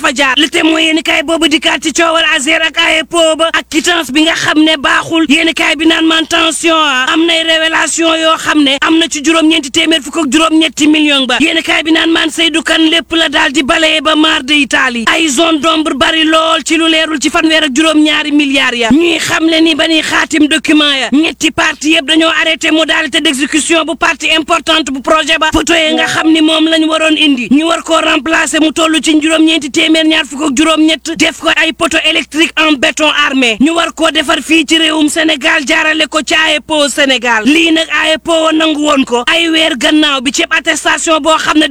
fa jaar le témoin yéen kaay boobu dikkaat ci coowal Azer ak AEPO ba ak quittance bi nga xam ne baaxul yéen kaay bi naan man tension am nay révélation yoo xam ne am na ci juróom-ñeenti téeméer fukk ak juróom-ñetti million ba yéen kaay bi naan man Seydou Kane lépp la daal di balayé ba mar de Italie ay zone d'ombre bari lool ci lu leerul ci fanweer ak juróom-ñaari milliards ya ñuy xam le ni ba ñuy xaatim document ya ñetti parti yëpp dañoo arrêté modalité d'exécution bu partie importante bu projet ba photo yi nga xam ni moom lañ waroon indi ñu war koo remplacer mu toll ci juróom-ñeenti téeméer ñaar fukk ak juróom-ñett def ko ay poteau électrique en béton armé ñu war koo defar fii ci réewum Sénégal jaarale ko ci AEPO Sénégal lii nag AEPO nangu woon ko ay weer gannaaw bi ceeb attestation boo xam ne